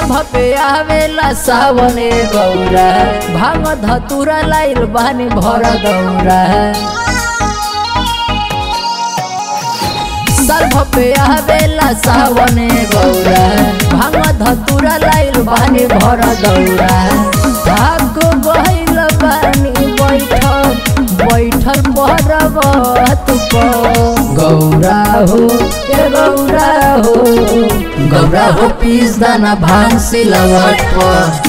पे आवेला सावने गौरा भांग धतुरा लाइल बानी भर दौरा सर्भ पे आवेला सावने गौरा भांग धतुरा लाइल बानी भर दौरा भाग गइल बानी बैठल बैठल पर्वत पर गौरा हो ए गौरा हो गौरा हो पीस दाना भांग सिलवट पर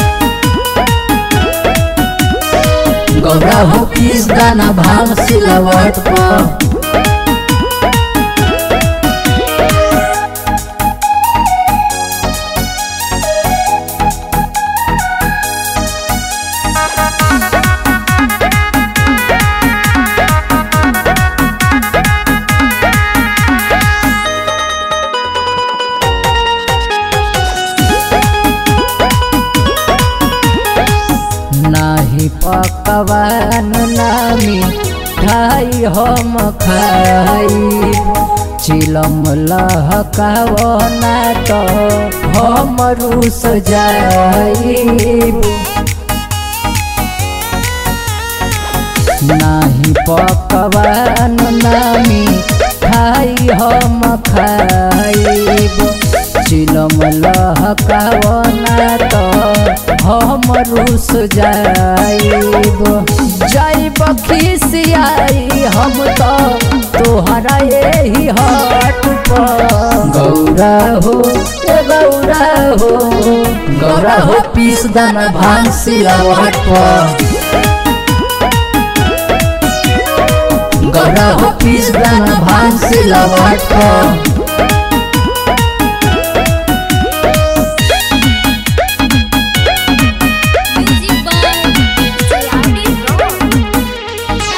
गौरा हो पीस दाना भांग सिलवट पर नाही पकवान नामी खाई हम खाई चिलम लहकावना तो हम रूस जाई नाही पकवान नामी खाई हम खाइब चिलम लहकावना तो हम रूस जाइब जाइब खिसियाई हम तो तोहरा यही हट पर गौरा हो ए गौरा हो गौरा हो पीस दाना भांग सिलवट पर गौरा हो पीस दाना भांग सिलवट पर Music by Sayati Rock.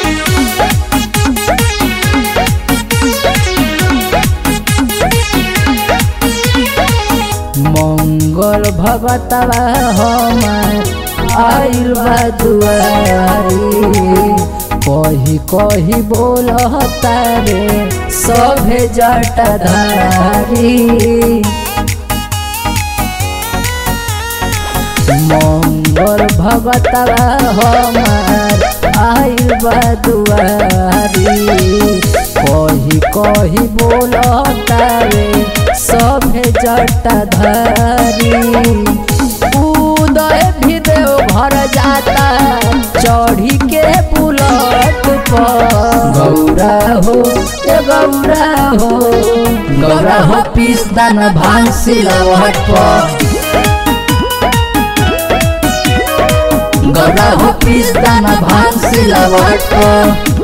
मंगल भगतवा हमार आइल बा दुआरी कही कही बोलता रे सभे जटाधारी मंगल भगतवा हमार आइल बा दुआरी कही कही बोलता रे सभे जटाधारी उदय भी देव घर जाता चढ़ी के बुलट पर गौरा हो ए गौरा हो गौरा हो पीस दाना भांग सिलवट पर गौरा हो पीस दाना भांग सिलवट पर